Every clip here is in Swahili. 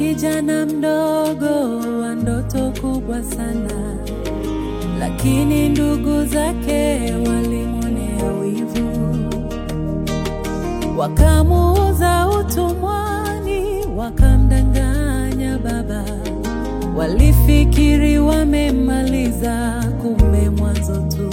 kijana mdogo wa ndoto kubwa sana, lakini ndugu zake walimwonea wivu, wakamuuza utumwani, wakamdanganya baba. Walifikiri wamemmaliza, kumbe mwanzo tu.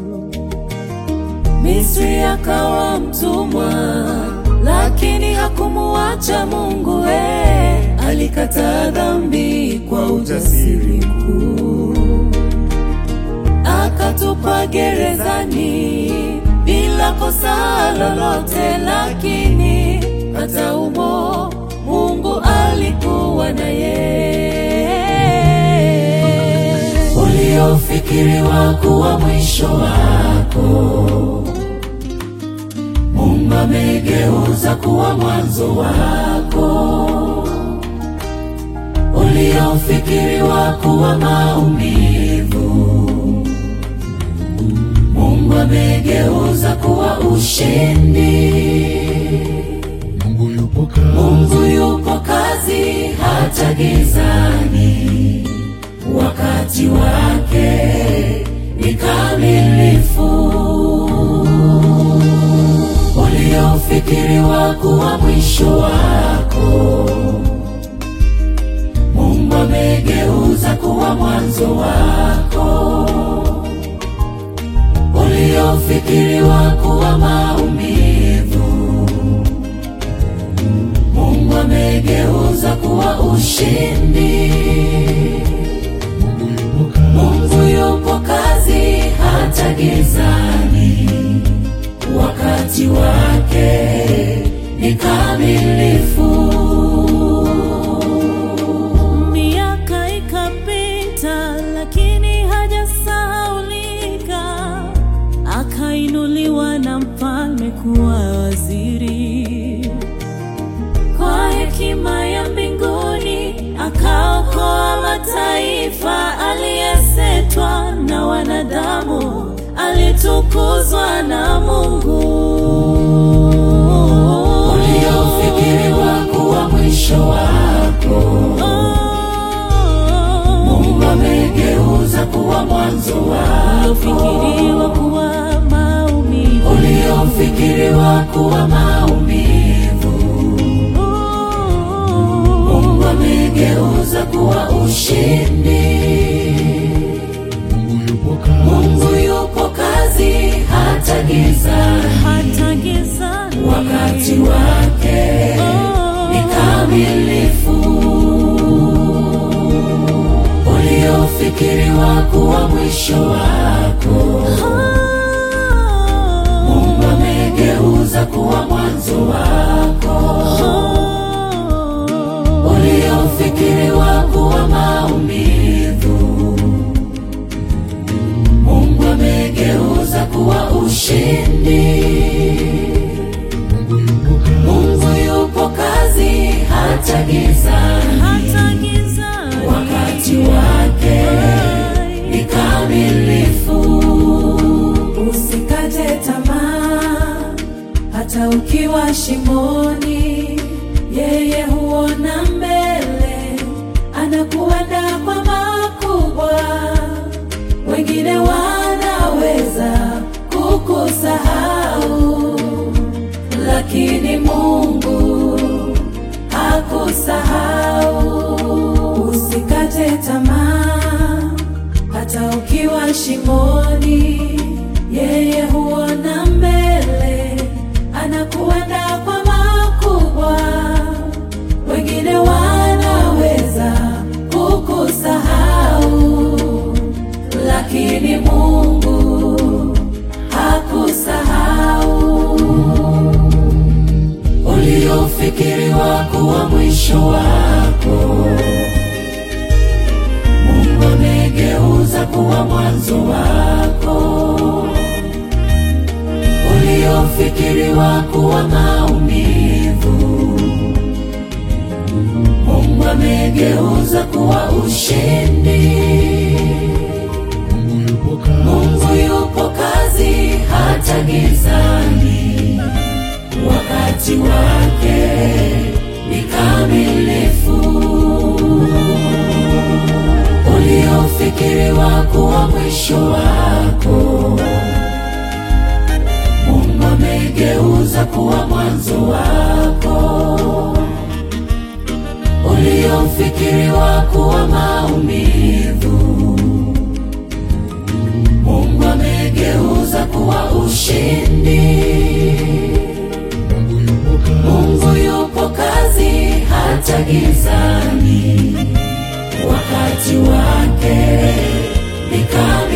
Misri akawa mtumwa, lakini hakumuacha Mungu. Eh, alikataa dhambi kwa ujasiri mkuu, akatupa gerezani bila kosa lolote, lakini hata umo Mungu alikuwa naye. Uliofikiriwa kuwa mwisho wako Mungu amegeuza kuwa mwanzo wako. Uliofikiriwa kuwa maumivu, Mungu amegeuza kuwa ushindi. Mungu yupo kazi, Mungu yupo kazi hata gizani, wakati wake ni kamilifu. Uliofikiriwa kuwa mwisho wako, Mungu amegeuza kuwa mwanzo wako. Uliofikiriwa kuwa maumivu Mungu amegeuza kuwa ushindi. Mungu yupo kazi, Mungu yupo kazi hata gizani, wakati wake ni kamilifu. Miaka ikapita, lakini hajasahaulika, akainuliwa na mfalme kuwa waziri kwa hekima ya mbinguni akaokoa mataifa, aliyesetwa na wanadamu, alitukuzwa na Mungu. Uliofikiriwa kuwa mwisho wako, Mungu amegeuza kuwa mwanzo wako. Uliofikiriwa kuwa maumivu, uliofikiriwa kuwa maumivu Mungu amegeuza kuwa ushindi. Mungu yupo kazi, Mungu yupo kazi hata gizani, hata gizani, wakati wake ni kamilifu. Uliofikiriwa kuwa mwisho wako, Mungu amegeuza kuwa mwanzo wako uliofikiriwa kuwa maumivu, Mungu amegeuza kuwa ushindi. Mungu yupo kazi, Mungu yupo kazi hata gizani, wakati wake ni kamilifu. Usikate tamaa hata ukiwa shimoni, yeye huona mbele, anakuandaa kwa makubwa. Wengine wanaweza kukusahau, lakini Mungu hakusahau. Usikate tamaa hata ukiwa shimoni, yeye huona mbele, anakuandaa kwa makubwa. Wengine wanaweza kukusahau, lakini Mungu hakusahau. Uliofikiriwa kuwa mwisho wako Mungu amegeuza kuwa mwanzo wako. Uliofikiriwa kuwa maumivu, Mungu amegeuza kuwa ushindi. Mungu yupo kazi, Mungu yupo kazi hata gizani, wakati wake ni kamilifu. uliofikiriwa kuwa mwisho wako, Mungu amegeuza kuwa mwanzo wako. Uliofikiriwa kuwa maumivu, Mungu amegeuza kuwa ushindi. Mungu yupo kazi, Mungu yupo kazi hata gizani, wakati wake ni kama